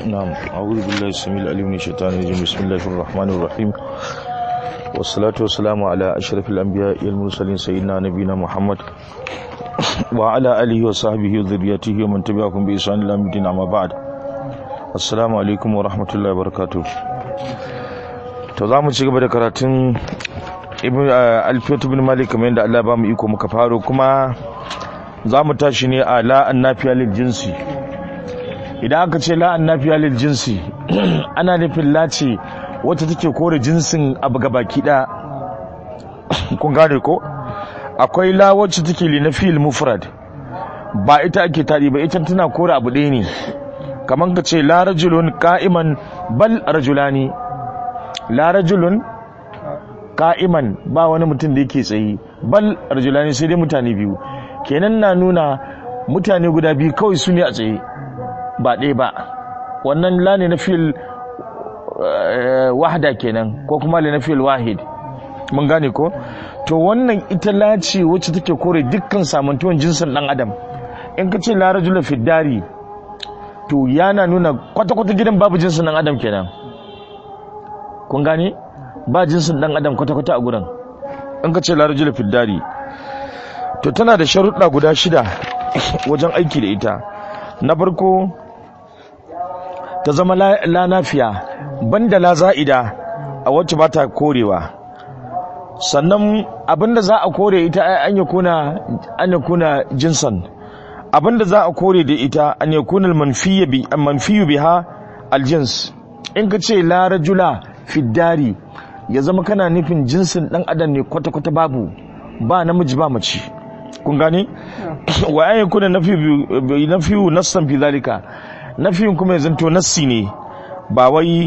نعم أعوذ بالله السميع العليم من الشيطان الرجيم بسم الله الرحمن الرحيم والصلاة والسلام على أشرف الأنبياء والمرسلين سيدنا نبينا محمد وعلى آله وصحبه وذريته ومن تبعهم بإحسان إلى يوم الدين أما بعد السلام عليكم ورحمة الله وبركاته to za mu ci gaba da karatun alfiyatu bin malik kamar yadda Allah ba mu iko muka faro kuma za mu tashi ne a la'an nafiya lil jinsi idan aka ce la'an nafiya lil jinsi ana nufin lace wacce take kore jinsin abu gabaki ɗaya kun gane ko akwai la wacce take li na fil mufrad ba ita ake tadi ba ita tana kore abu ɗaya ne kamar ka ce la rajulun qa'iman bal rajulani la rajulun ka'iman ba wani mutum da yake tsaye bal rajulani sai dai mutane biyu kenan na nuna mutane guda biyu kawai su ne a tsaye ba ɗaya ba wannan la ne na fil wahda kenan ko kuma la na fil wahid mun gane ko to wannan ita la ce wacce take kore dukkan samantuwan jinsin dan adam in ka ce la rajula fi dari to yana nuna kwata-kwata gidan babu jinsin dan adam kenan kun gane ba jinsin dan adam kwata-kwata a gurin in ka ce larajula fiddari to tana da sharuɗa guda shida wajen aiki da ita na farko ta zama la nafiya banda la za'ida a wacce ba ta korewa sannan abinda za a kore ita an ya kuna an ya kuna jinsan abinda za a kore da ita an ya kuna manfiyu biha aljins in ka ce la rajula fiddari ya zama kana nufin jinsin dan adam ne kwata-kwata babu ba namiji ba mace kun gane wa ayin kuna nafiyu nassan fi zalika nafiyin kuma ya zanto nassi ne ba wai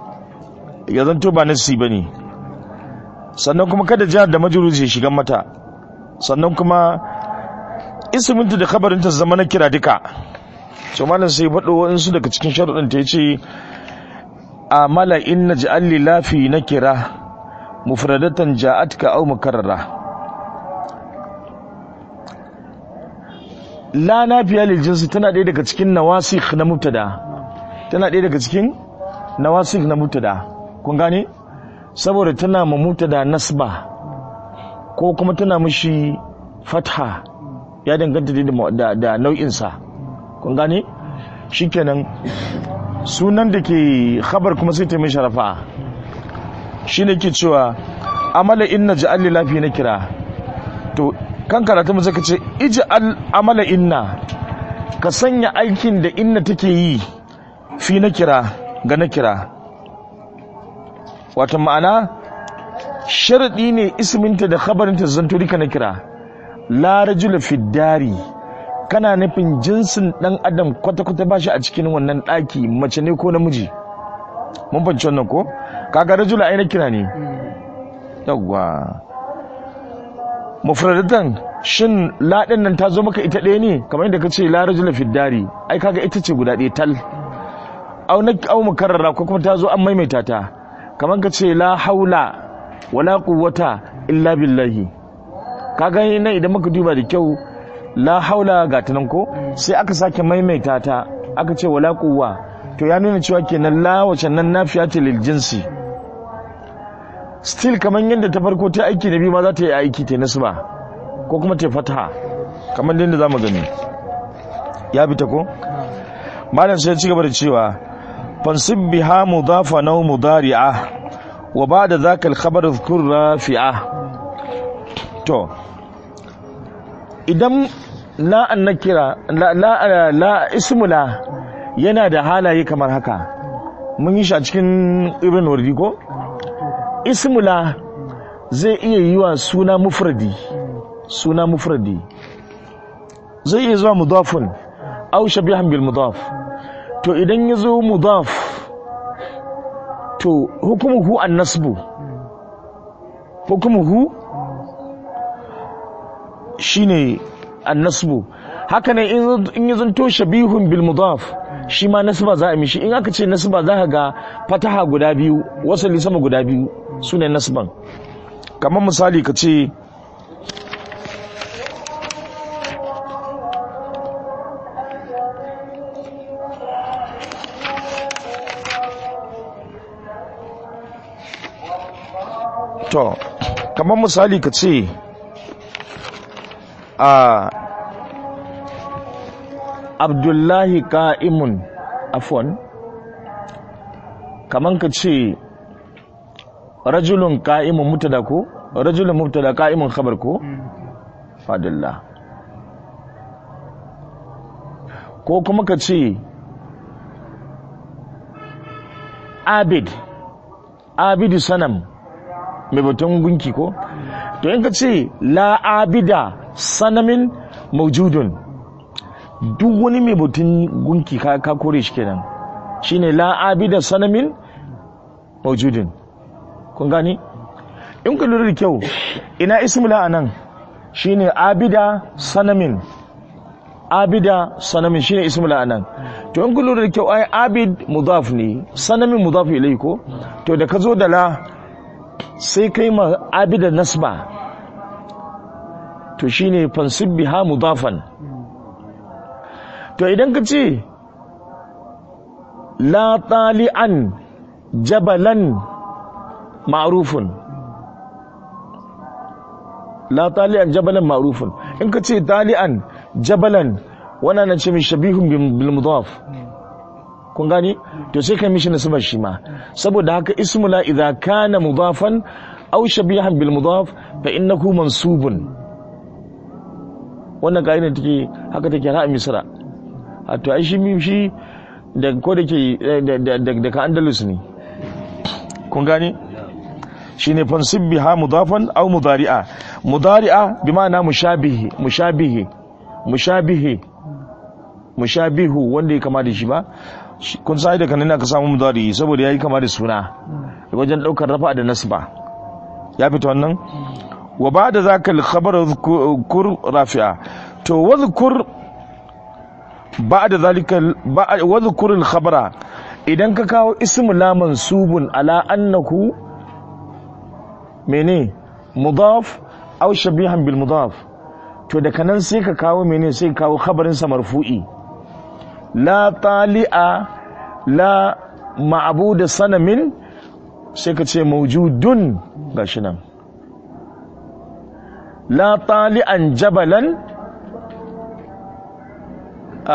ya zanto ba nassi bane sannan kuma kada jihar da majuruzi ya shiga mata sannan kuma isminta da kabarinta zama na kira duka so malam sai faɗo wa'insu daga cikin sharuɗin ta ya ce amala in na ji'alli lafi na kira mufradatan ja'atka au mukarrara la nafiya lil jinsi tana ɗaya daga cikin nawasikh na mubtada tana ɗaya daga cikin nawasikh na mubtada kun gane saboda tana ma mubtada nasba ko kuma tana mishi fatha ya danganta da da nau'insa kun gane shikenan sunan da ke khabar kuma sai ta mai sharafa shi ne ke cewa amala inna ja'alli lafi na kira to kan karatu mu zaka ce ij'al amala inna ka sanya aikin da inna take yi fi na kira ga na kira wata ma'ana sharadi ne isminta da khabarinta zanto rika na kira la rajula fi dari kana nufin jinsin dan adam kwata-kwata ba shi a cikin wannan ɗaki mace ne ko namiji mun fahimci wannan ko kaga rajula ai na kira ne yawwa mufradatan shin laɗin nan ta zo maka ita ɗaya ne kamar yadda ka ce la rajula fiddari ai kaga ita ce guda ɗaya tal au na au mukarrara ko kuma ta zo an maimaita ta kamar ka ce la haula wala quwwata illa billahi kaga nan idan muka duba da kyau la haula ga ta nan ko sai aka sake maimaita ta aka ce wala quwwa to ya nuna cewa kenan la wace nan nafiya ce lil jinsi still kaman yadda ta farko ta aiki na biyu ma za ta yi aiki ta nasba ko kuma ta fataha kamar yadda zamu gani ya bi ta ko malam sai ci gaba da cewa fansib biha mudafa naw mudari'a wa ba'da zaka al-khabar dhkur rafi'a to idan la an nakira la la la ismula yana da halaye kamar haka mun yi shi a cikin ibn wardi ko ismula zai iya yi wa suna mufradi suna mufradi zai iya zuwa mudafun aw shabihan bil mudaf to idan ya zo mudaf to hukumuhu an nasbu hukumuhu shine annasbu haka ne in yi zanto shabihun bil mudaf shi ma nasba za a mishi in aka ce nasba za ka ga fataha guda biyu wasali sama guda biyu su ne nasban kamar misali ka ce to kamar misali ka ce a abdullahi ka'imun afon kamar ka ce rajulun ka'imun mutada ko rajulun mutada ka'imun khabar ko fadillah ko kuma ka ce abid abidu sanam mai batun gunki ko to in ka ce la abida sanamin maujudun duk wani mai batun gunki ka, ka kore shi kenan shine la abida sanamin maujudun kun gani in ka lura da kyau ina ismula anan shine abida sanamin abida sanamin shine ismul anan to in kun lura da kyau ai abid mudaf ne sanamin mudaf ilai ko to da ka zo da la sai kai ma abida nasba to shine fansib biha mudafan to idan ka ce la tali'an jabalan ma'rufun la tali'an jabalan ma'rufun in ka ce tali'an jabalan wannan na ce mai shabihun bil mudaf kun gani to sai kai mishi nasaba shi ma saboda haka ismula idza kana mudafan aw shabihan bil mudaf fa innahu mansubun wannan kaida take haka take ra'a misra a to ai shi shi da ko da ke da ka andalus ne kun gani shine fansib biha mudafan aw mudari'a mudari'a bi ma'ana mushabihi mushabihi mushabihi mushabihu wanda ya kama da shi ba kun sai da kanin aka samu mudari saboda yayi kama da suna wajen daukar rafa da nasba ya fito wannan wa ba'da zaka al-khabar dhkur rafi'a to wadhkur ba'da zalika wadhkur al-khabara idan ka kawo ismu la mansubun ala annahu mene mudaf aw shabihan bil mudaf to daga nan sai ka kawo mene sai ka kawo khabarin sa marfu'i la tali'a la ma'budu sanamin sai ka ce mawjudun gashi nan la tali'an jabalan a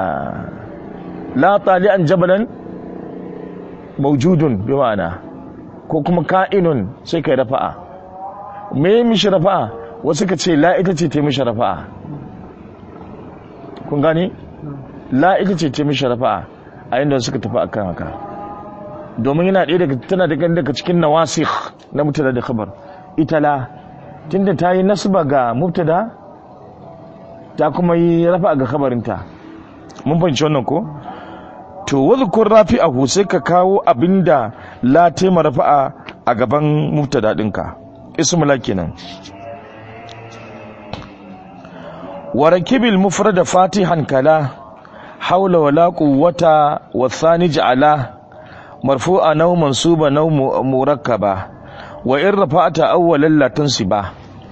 la tali'an jabalan mawjudun bi ma'ana ko kuma ka'inun sai kai rafa'a me mishi rafa'a wasu ka ce la ita ce ta mishi rafa'a kun gane la ita ce ta mishi rafa'a a inda suka tafi akan haka domin yana ɗaya daga tana daga daga cikin nawasikh na mubtada da khabar ita la tunda ta yi nasba ga mubtada ta kuma yi rafa'a ga khabarinta mun fahimci wannan ko to wadhkur rafi'ahu sai ka kawo abinda la tema rafa'a a gaban mubtada dinka ismula kenan وركب المفرد فاتحا كلا حول ولا قوة والثاني جعلا مرفوعا أو منصوبا أو مركبا وإن رفعت أولا لا تنصبا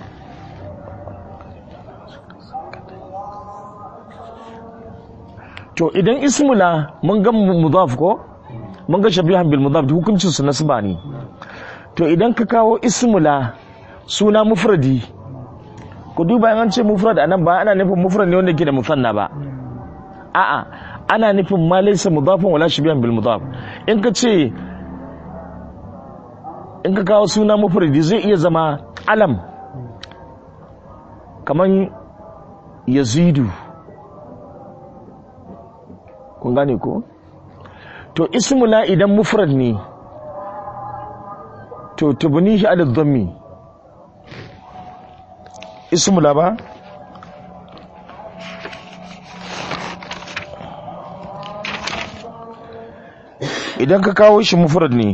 to idan ismula mun ga mudaf ko mun ga shabihan bil mudaf hukuncin su nasba ne to idan ka kawo ismula suna mufradi ku duba an ce mufrad anan ba ana nufin mufrad ne wanda ke da musanna ba a'a ana nufin ma laysa mudafan wala shabihan bil mudaf in ka ce in ka kawo suna mufradi zai iya zama alam kaman yazidu kun gane ko to ismula idan mufrad ne to tubnihi ala dhammi ismula ba idan ka kawo shi mufrad ne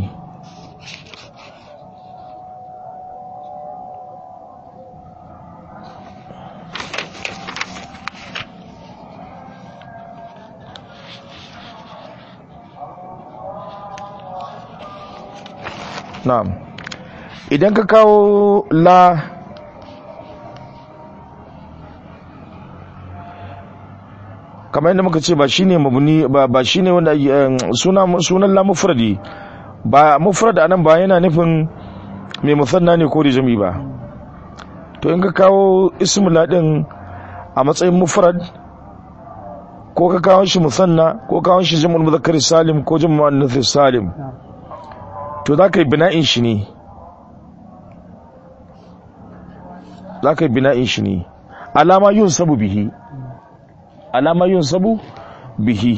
na'am idan ka kawo la kamar yadda muka ce ba shine mabuni ba ba shine wanda suna sunan la mufradi ba mufrad anan ba yana nufin mai musanna ne ko da jami ba to in ka kawo ismula din a matsayin mufrad ko ka kawo shi musanna ko kawo shi jam'ul muzakkar salim ko jam'ul muannath salim to za ka yi bina'in shi ne za ka yi bina'in shi ne alama yun sabu bihi alama yun sabu bihi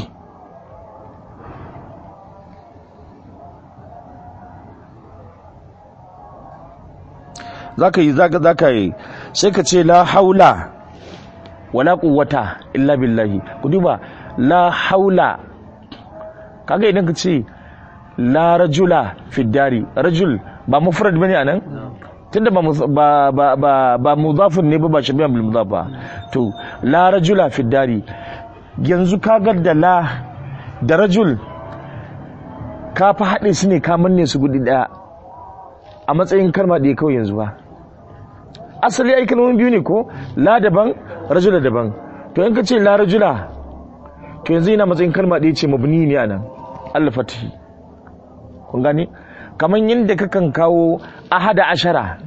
za ka yi za ka yi sai ka ce la haula wala quwwata illa billahi ku duba la haula kaga idan ka ce la rajula fi dari rajul ba mufrad bane anan tunda ba ba ba ba, ba mudafun ne ba ba shabiyan bil mudaf ba to la rajula fi dari yanzu kaga da la da rajul ka fa haɗe su ne ka manne su gudi ɗaya a matsayin kalma ɗaya kawai yanzu ba asali ai kalmomin biyu ne ko la daban rajula daban to in ka ce la rajula to yanzu yana matsayin kalma ɗaya ce mabni ne anan Allah fatihi kun gane kamar yadda kakan kawo ahada ashara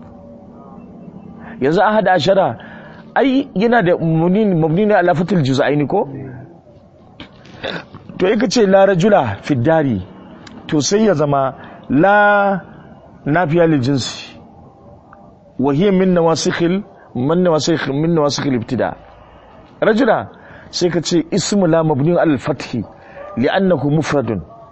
yanzu ahada ashara ai yana da mabni ne ala fatil juz'aini ko to in ka ce la rajula fi dari to sai ya zama la nafiya lil jinsi وهي من نواسخ من نواسخ من نواسخ الابتداء رجلا سيكتشي اسم لا مبني على الفتح لأنه مفرد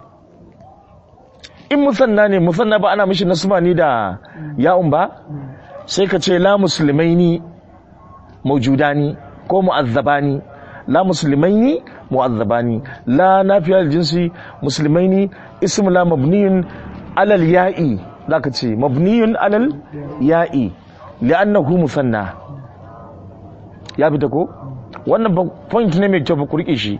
in musanna ne musanna ba ana mishi nasba ni da ya'un ba sai ka ce la musulmaini maujudani ko mu'azzabani la musulmaini mu'azzabani la nafiyar jinsi musulmaini ism la mabniyun alal ya'i zaka ce mabniyun alal ya'i li'annahu musanna ya fita ko wannan point ne mai kyau ku rike shi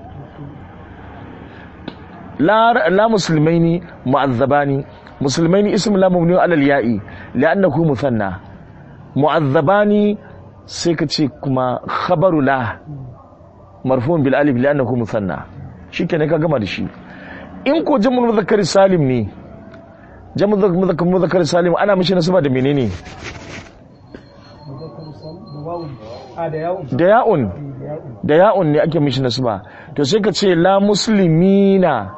la la muslimaini mu'azzabani muslimaini ism la mabniyun alal ya'i li'annahu musanna mu'azzabani sai ka ce kuma khabaru la marfu'un bil alif li'annahu musanna shikenan ka gama da shi in ko jam'ul mudhakkar salim ne jamu muzakkar salim ana mishi nasaba da menene da ya'un da ya'un ne ake mishi nasaba to sai ka ce la muslimina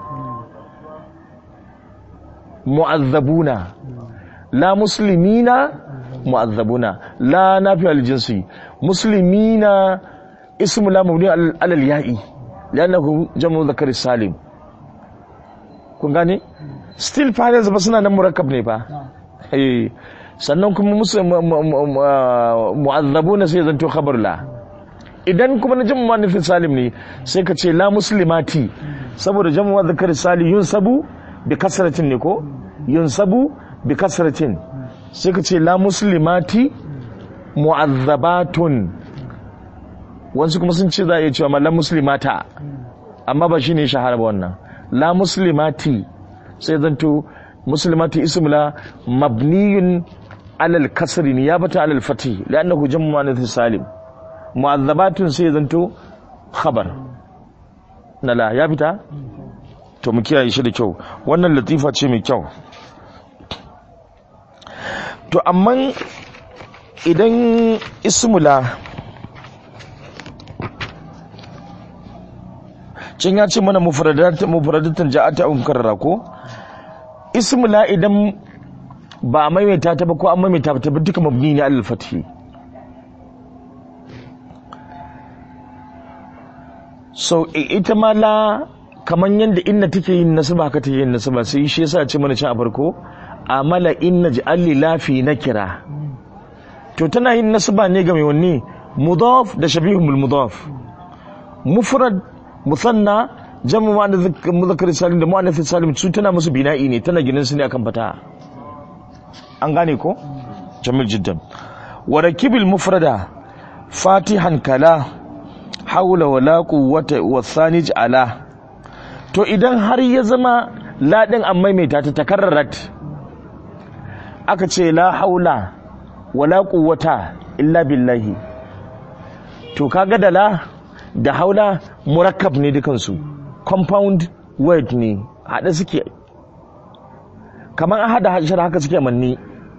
mu'azzabuna la muslimina mu'azzabuna la nafi aljinsi muslimina ismu la mabni alal ya'i li'annahu jamu muzakkar salim kun gane still fa yanzu ba suna nan murakkab ne fa eh sannan kuma musu mu'azzabuna sai zanto khabar la idan kuma na jamu manufin salim ne sai ka ce la muslimati saboda jamu wa zakar sali yunsabu bi kasratin ne ko yunsabu bi kasratin sai ka ce la muslimati mu'azzabatun wasu kuma sun ce za a iya cewa ma la muslimata amma ba shine shahara ba wannan la muslimati sai zanto muslimati ismula mabniyun alal kasri niyabata alal fatih li'annahu jam'u muannath salim mu'azzabatun sai zanto khabar nala ya fita to mu kiyaye shi da kyau wannan latifa ce mai kyau to amma idan ismula can ya ce mana mufradatan ja'ata a mukarrara ko ismula idan ba a maimaita ta ba ko an maimaita ta ba duka mabni ne alal fathi so ita ma la kaman yadda inna take yin nasaba haka take yin nasaba sai shi yasa ce mana can a farko amala inna ja'alli lafi nakira to tana yin nasaba ne ga mai wanne mudaf da shabihun bil mudaf mufrad musanna jamu ma muzakkar salim da mu'annath salim su tana musu bina'i ne tana ginin su ne akan fata an gane ko jamil jiddan wa rakibil mufrada fatihan kala haula wala quwwata wa thani ala to idan har ya zama ladin an maimaita ta takarrarat aka ce la haula wala quwwata illa billahi to kaga da la da haula murakkab ne dukansu compound word ne haɗe suke kamar an haɗa hashar haka suke manni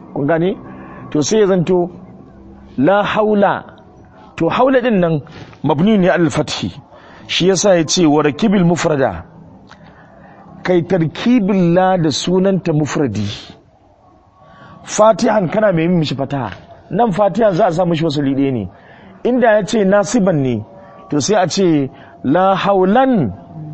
kun gane to sai ya zanto la haula to haula din nan mabni ne al fathi shi yasa ya ce wa rakibil mufrada kai tarkibin la da sunanta mufradi fatihan kana mai mishi fataha nan fatihan za a sa mishi wasu liɗe ne inda ya ce nasiban ne to sai a ce la haulan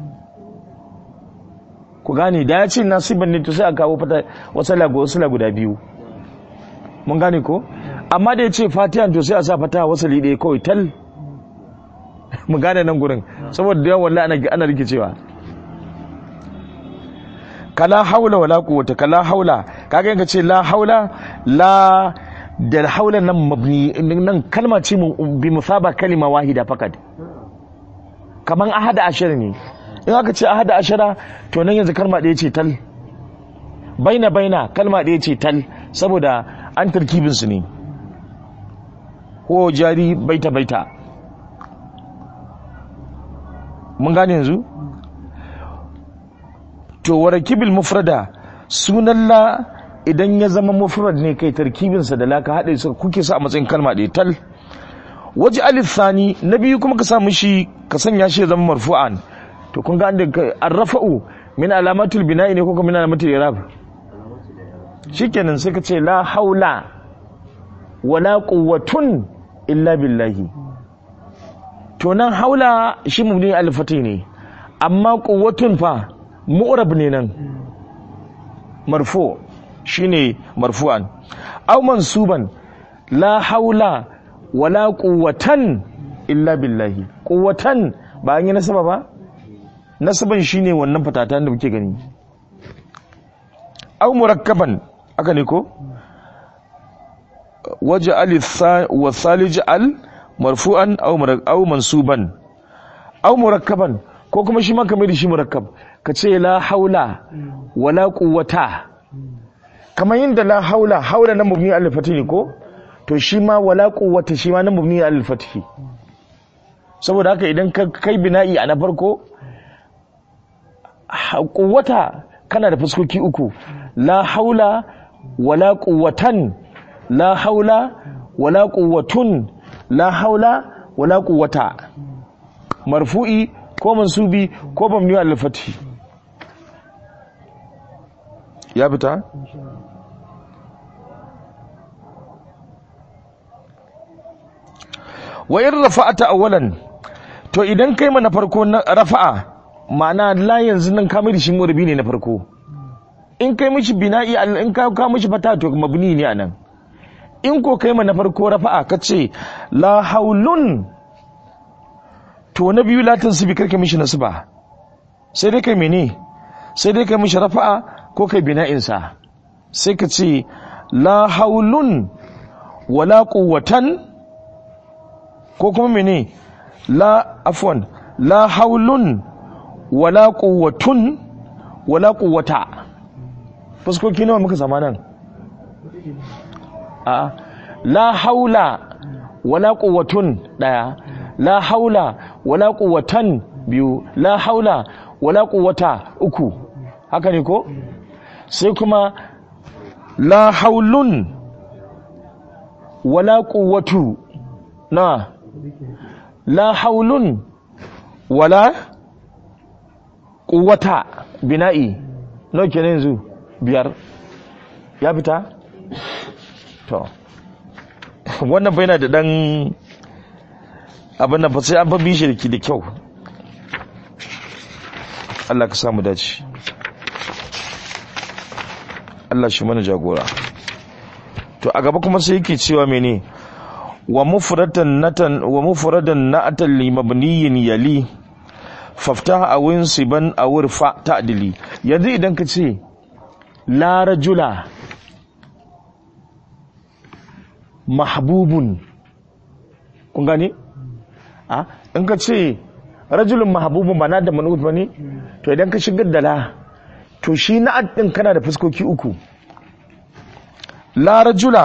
ku gane da ya ce nasiban ne to sai a kawo fata wasu la guda biyu mun gane ko amma da ya ce fatihan to sai a sa fataha wasu liɗe kawai tal mu gane nan gurin saboda da yawan wallahi ana rikicewa kala haula wala quwwata kala haula kaga yanka ce la haula la da haula nan mabni nan kalma ce bi musaba kalima wahida fakat kaman ahada ashara ne in aka ce ahada ashara to nan yanzu kalma ɗaya ce tal baina baina kalma ɗaya ce tal saboda an tarkibin su ne ko jari baita baita mun gane yanzu to warakibil mufrada sunan la idan ya zama mufrad ne kai tarkibinsa da la ka haɗe su kuke sa a matsayin kalma ɗaya tal waje alif thani na biyu kuma ka sa mishi ka sanya shi ya zama marfu'an to kun ga an arrafa'u min alamatul bina'i ne ko kuma min alamatul i'rab shikenan sai ka ce la haula wala quwwatun illa billahi to nan haula shi mubni alfati ne amma quwwatun fa mu'rab ne nan marfu shine marfu'an aw mansuban la haula wala quwwatan illa billahi quwwatan ba an yi nasaba ba nasaban shine wannan fatatan da muke gani aw murakkaban aka ne ko waje alif wa salij al marfu'an aw mansuban aw murakkaban ko kuma shi ma kamar da shi murakkab ka ce la haula wala quwwata kamar yin da la haula haula na mubni al fatih ko to shi ma wala quwwata shi ma na mubni al fatih saboda haka idan ka kai bina'i a na farko quwwata kana da fuskoki uku la haula wala quwwatan la haula wala quwwatun la haula wala quwwata marfu'i ko mansubi ko mabni al fathi ya fita wa in rafa'ata awwalan to idan kai mana farko na rafa'a ma'ana la yanzu nan ka mai shi murbi ne na farko in kai mishi bina'i in ka ka mishi fata to mabni ne anan in ko kai mana farko rafa'a kace la haulun to na biyu latin su bi karka mishi nasba sai dai kai mene sai dai kai mishi rafa'a ko kai bina'in sa sai ka ce la haulun wala quwwatan ko kuma mene la afwan la haulun wala quwwatun wala quwwata fuskoki nawa muka zama nan a la haula wala quwwatun daya la haula wala quwwatan biyu la haula wala quwwata uku haka ne ko sai kuma la haulun wala quwwatu na la haulun wala quwwata bina'i nawa kenan yanzu biyar ya fita to wannan bai na da dan abin da fa sai an fa bishi da da kyau Allah ka samu dace Allah shi mana jagora to a gaba kuma sai yake cewa mene wa mufratan natan wa mufradan na'atan li mabniyin yali faftah aw insiban aw irfa ta'dili yanzu idan ka ce la rajula mahbubun kun gane a in ka ce rajulun mahbubun ba na da manut ba ne to idan ka shigar da la to shi na din kana da fuskoki uku la rajula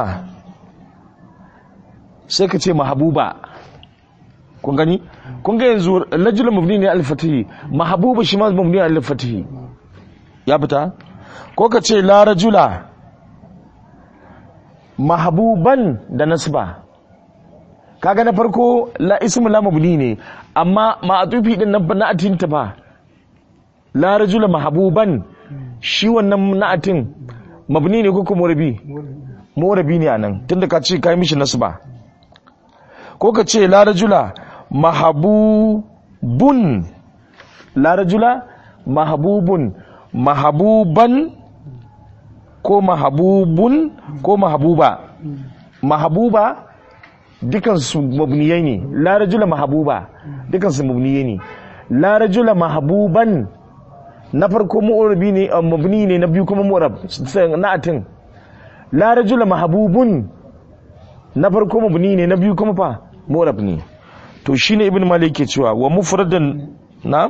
sai ka ce mahabuba kun gani kun ga yanzu rajulun mabni ne al-fatihi mahabuba shi ma mabni al-fatihi ya fita ko ka ce la rajula mahabuban da nasba kaga na farko la ismu la mabni ne amma ma'atufi din nan na'atin ta ba la rajula mahabuban shi wannan na'atin mabni ne ko kuma murabi murabi ne anan tunda ka ce kai mishi nasba ko ka ce la rajula mahabubun la rajula mahabubun mahabuban ko mahabubun ko mahabuba mahabuba dukansu mabniyai ne la rajula mahabuba dukansu mabniyai ne la rajula mahabuban na farko mu'rabi ne mabni ne na biyu kuma mu'rab na'atin la rajula mahabubun na farko mabni ne na biyu kuma fa mu'rab ne to shine ibn malik ke cewa wa mufradan na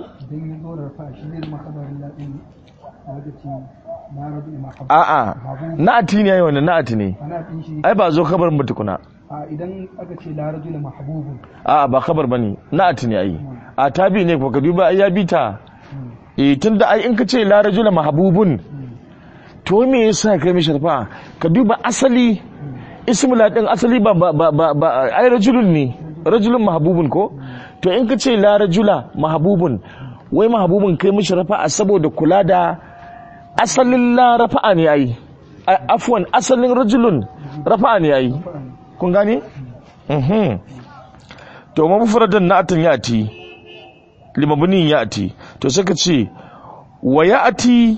a'a na'ati ne yayi wannan na'ati ne ai ba zo kabarin ba tukuna a idan aka ce la rajula mahbubun a'a ba kabar bane na'ati ne ai a tabi ne ko ka duba ai ya bita eh tunda ai in ka ce la rajula mahbubun to me yasa kai mishi rafa ka duba asali ismu la din asali ba ba ba ba ai rajulun ne rajulun mahbubun ko to in ka ce la rajula mahbubun wai mahbubun kai mishi rafa saboda kula da asalin la rafa'a ne ai afwan asalin rajulun rafa'a ne ai kun gane mhm to mafradan na'atan yati limabnin yati to sai ka ce wa yati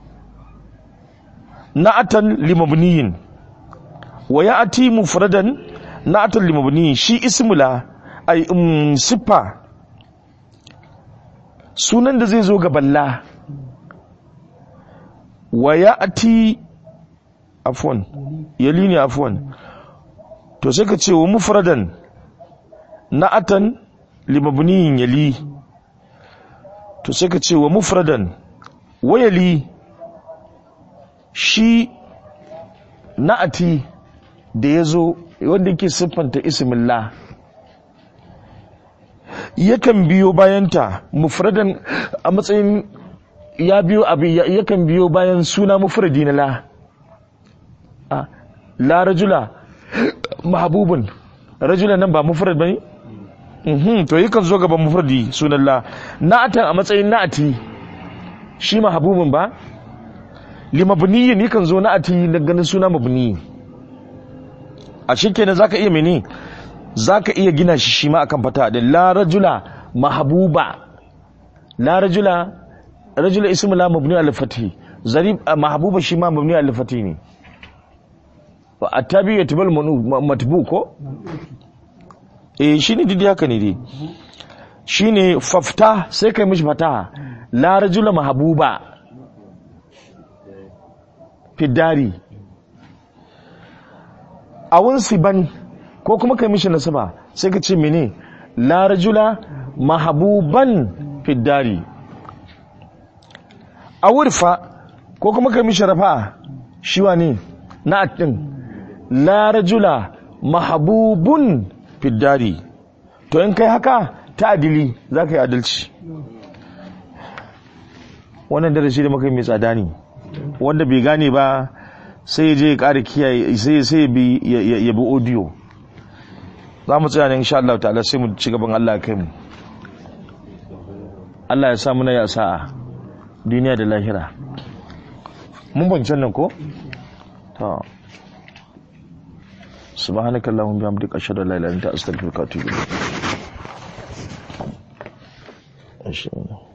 na'atan limabniyin wa yati mufradan na'atan limabniyin shi ismula ai um, siffa sunan da zai zo ga balla wa ya'ti afwan yali ne afwan to sai ka ce wa mufradan na'atan limabniyin yali to sai ka ce wa mufradan wayali shi na'ati da ya zo wanda yake siffanta ismillah yakan biyo bayanta mufradan a matsayin ya biyo abu yakan biyo bayan suna mufradi na la a la rajula mahabubun rajula nan ba mufrad bane mhm to yakan zo gaban mufradi sunan la na'atan a matsayin na'ati shi mahabubun ba limabniyin yakan zo na'ati da ganin suna mabni a shikenan zaka iya mene zaka iya gina shi shi ma akan fata da la rajula mahabuba la rajula rajula ismu la mabni al fathi zarib mahbuba shi ma mabni al fathi ne wa atabi yatbal matbu ko eh shine didi haka ne dai shine fafta sai kai mishi fataha la rajula mahbuba fidari awun siban ko kuma kai mishi nasaba sai ka ce mene la rajula mahbuban fidari a wurfa ko kuma kai mishi rafa shi ne na din la rajula mahbubun fiddari to in kai haka ta adili za ka yi adalci wannan darasi da muka yi mai tsada ne wanda bai gane ba sai ya je ya ƙara kiyaye sai sai ya bi audio za mu tsaya ne insha Allah ta'ala sai mu ci gaban Allah kai mu Allah ya sa muna ya sa'a duniya da lahira mun bancan nan ko ta subhanakallahumma bihamdika ashhadu an la ilaha illa anta astaghfiruka wa atubu ilayk